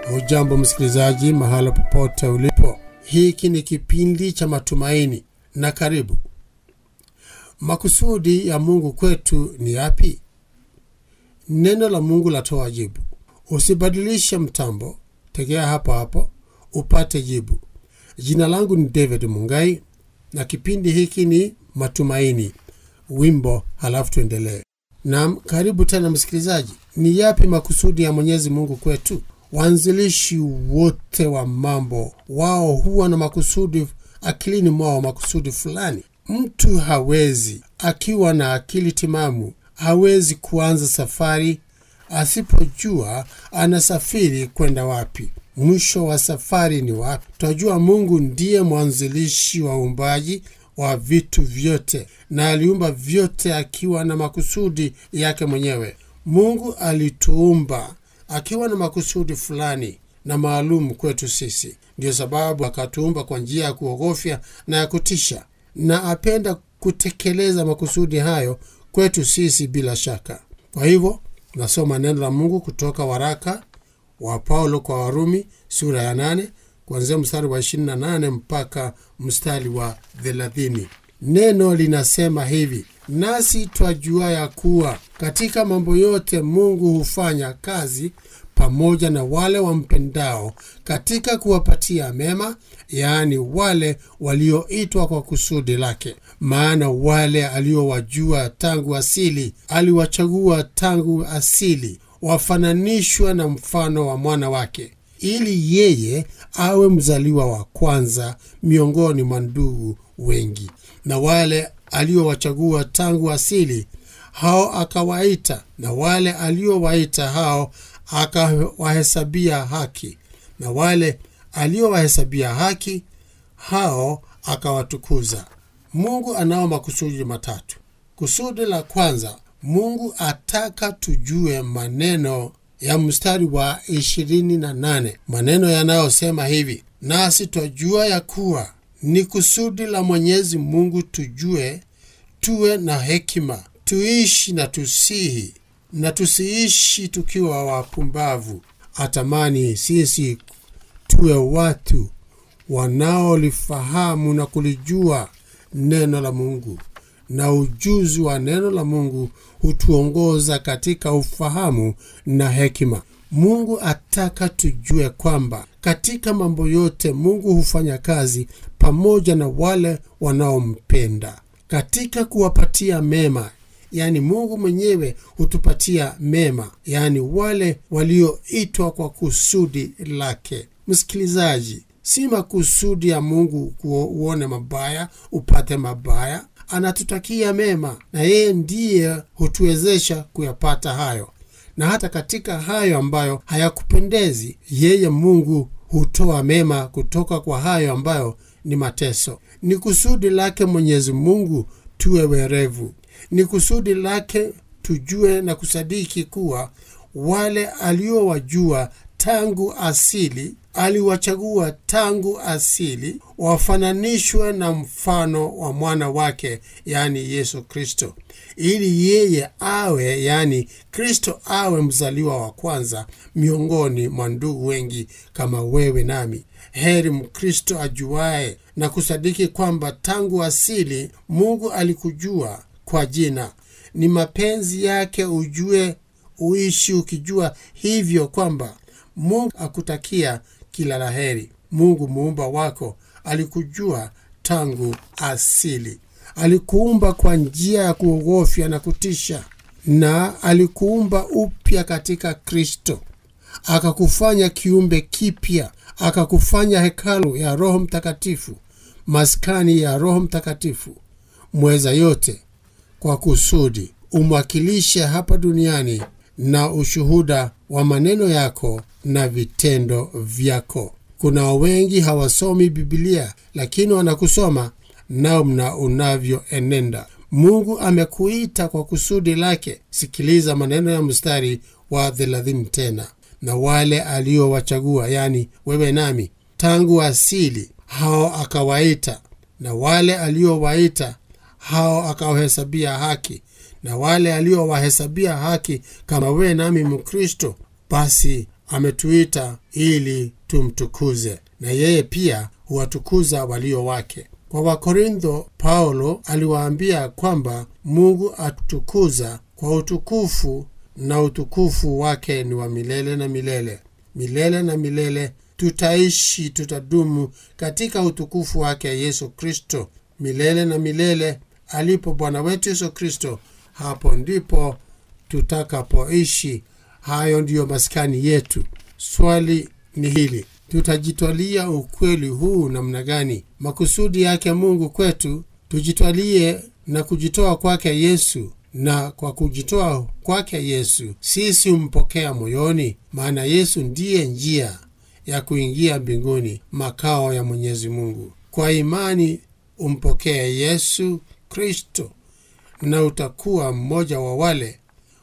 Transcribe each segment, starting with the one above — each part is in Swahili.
Hujambo msikilizaji, mahala popote ulipo, hiki ni kipindi cha matumaini na karibu. Makusudi ya Mungu kwetu ni yapi? Neno la Mungu latoa jibu. Usibadilishe mtambo, tegea hapo hapo upate jibu. Jina langu ni David Mungai na kipindi hiki ni matumaini, wimbo, halafu tuendelee. Naam, karibu tena msikilizaji. Ni yapi makusudi ya Mwenyezi Mungu kwetu? Waanzilishi wote wa mambo wao huwa na makusudi akilini mwao, makusudi fulani. Mtu hawezi akiwa na akili timamu, hawezi kuanza safari asipojua anasafiri kwenda wapi, mwisho wa safari ni wapi. Twajua Mungu ndiye mwanzilishi wa uumbaji wa vitu vyote, na aliumba vyote akiwa na makusudi yake mwenyewe. Mungu alituumba akiwa na makusudi fulani na maalum kwetu sisi. Ndiyo sababu akatuumba kwa njia ya kuogofya na ya kutisha, na apenda kutekeleza makusudi hayo kwetu sisi bila shaka. Kwa hivyo nasoma neno la Mungu kutoka waraka wa Paulo kwa Warumi sura ya nane kuanzia mstari wa 28 mpaka mstari wa 30. Neno linasema hivi: nasi twajua ya kuwa katika mambo yote Mungu hufanya kazi pamoja na wale wampendao katika kuwapatia mema, yaani wale walioitwa kwa kusudi lake. Maana wale aliowajua tangu asili aliwachagua tangu asili, wafananishwa na mfano wa mwana wake, ili yeye awe mzaliwa wa kwanza miongoni mwa ndugu wengi. Na wale aliowachagua tangu asili hao akawaita, na wale aliowaita hao akawahesabia haki, na wale aliowahesabia haki hao akawatukuza. Mungu anao makusudi matatu. Kusudi la kwanza, Mungu ataka tujue maneno ya mstari wa ishirini na nane, maneno yanayosema hivi: nasi twajua ya kuwa ni kusudi la Mwenyezi Mungu tujue, tuwe na hekima, tuishi na tusihi na tusiishi tukiwa wapumbavu. Atamani sisi tuwe watu wanaolifahamu na kulijua neno la Mungu, na ujuzi wa neno la Mungu hutuongoza katika ufahamu na hekima. Mungu ataka tujue kwamba katika mambo yote Mungu hufanya kazi pamoja na wale wanaompenda katika kuwapatia mema Yaani, Mungu mwenyewe hutupatia mema, yaani wale walioitwa kwa kusudi lake. Msikilizaji, si makusudi ya Mungu uone mabaya upate mabaya. Anatutakia mema, na yeye ndiye hutuwezesha kuyapata hayo, na hata katika hayo ambayo hayakupendezi yeye, Mungu hutoa mema kutoka kwa hayo ambayo ni mateso. Ni kusudi lake Mwenyezi Mungu tuwe werevu ni kusudi lake tujue na kusadiki kuwa wale aliowajua tangu asili aliwachagua tangu asili wafananishwe na mfano wa mwana wake, yaani Yesu Kristo, ili yeye awe, yaani Kristo awe mzaliwa wa kwanza miongoni mwa ndugu wengi kama wewe nami. Heri Mkristo ajuaye na kusadiki kwamba tangu asili Mungu alikujua kwa jina. Ni mapenzi yake ujue, uishi ukijua hivyo kwamba Mungu akutakia kila la heri. Mungu muumba wako alikujua tangu asili, alikuumba kwa njia ya kuogofya na kutisha, na alikuumba upya katika Kristo, akakufanya kiumbe kipya, akakufanya hekalu ya Roho Mtakatifu, maskani ya Roho Mtakatifu mweza yote kwa kusudi umwakilishe hapa duniani na ushuhuda wa maneno yako na vitendo vyako. Kuna wengi hawasomi Bibilia, lakini wanakusoma namna unavyoenenda. Mungu amekuita kwa kusudi lake. Sikiliza maneno ya mstari wa thelathini tena, na wale aliowachagua, yani wewe nami, tangu asili hao akawaita, na wale aliowaita hao akawahesabia haki, na wale aliowahesabia haki kama wewe nami Mkristo, basi ametuita ili tumtukuze, na yeye pia huwatukuza walio wake. Kwa Wakorintho, Paulo aliwaambia kwamba Mungu atukuza kwa utukufu, na utukufu wake ni wa milele na milele. Milele na milele tutaishi, tutadumu katika utukufu wake Yesu Kristo milele na milele. Alipo Bwana wetu Yesu Kristo, hapo ndipo tutakapoishi. Hayo ndiyo maskani yetu. Swali ni hili, tutajitwalia ukweli huu namna gani? Makusudi yake Mungu kwetu, tujitwalie na kujitoa kwake Yesu, na kwa kujitoa kwake Yesu sisi humpokea moyoni, maana Yesu ndiye njia ya kuingia mbinguni, makao ya Mwenyezi Mungu. Kwa imani umpokee Yesu Kristo na utakuwa mmoja wa wale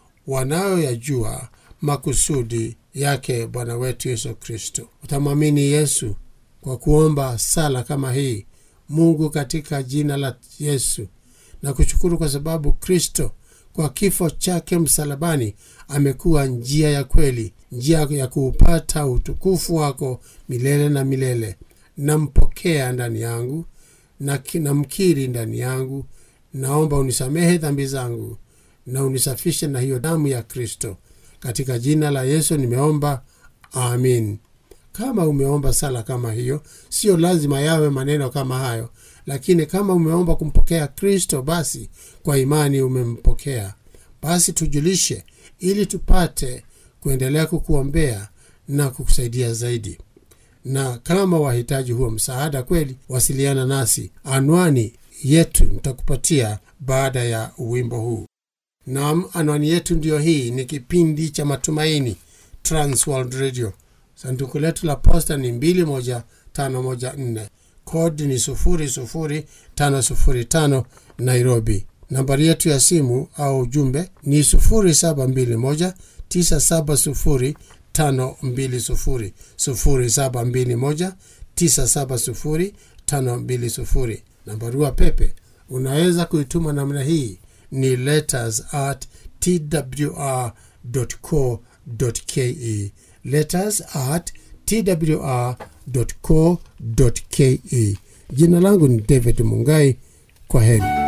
wanaoyajua makusudi yake Bwana wetu Yesu Kristo. Utamwamini Yesu kwa kuomba sala kama hii: Mungu, katika jina la Yesu na kushukuru kwa sababu Kristo kwa kifo chake msalabani amekuwa njia ya kweli, njia ya kuupata utukufu wako milele na milele. Nampokea ndani yangu na namkiri ndani yangu. Naomba unisamehe dhambi zangu na unisafishe na hiyo damu ya Kristo. Katika jina la Yesu nimeomba, amin. Kama umeomba sala kama hiyo, sio lazima yawe maneno kama hayo, lakini kama umeomba kumpokea Kristo, basi kwa imani umempokea. Basi tujulishe, ili tupate kuendelea kukuombea na kukusaidia zaidi. Na kama wahitaji huo msaada kweli, wasiliana nasi. Anwani yetu nitakupatia baada ya wimbo huu. Naam, anwani yetu ndiyo hii. Ni kipindi cha Matumaini, Transworld Radio. Sanduku letu la posta ni 21514 kodi ni 00505 Nairobi. Nambari yetu ya simu au ujumbe ni 0721 970 520 0721 970 520. Na barua pepe unaweza kuituma namna hii ni letters at twr.co.ke, letters at twr.co.ke. Jina langu ni David Mungai. Kwa heri.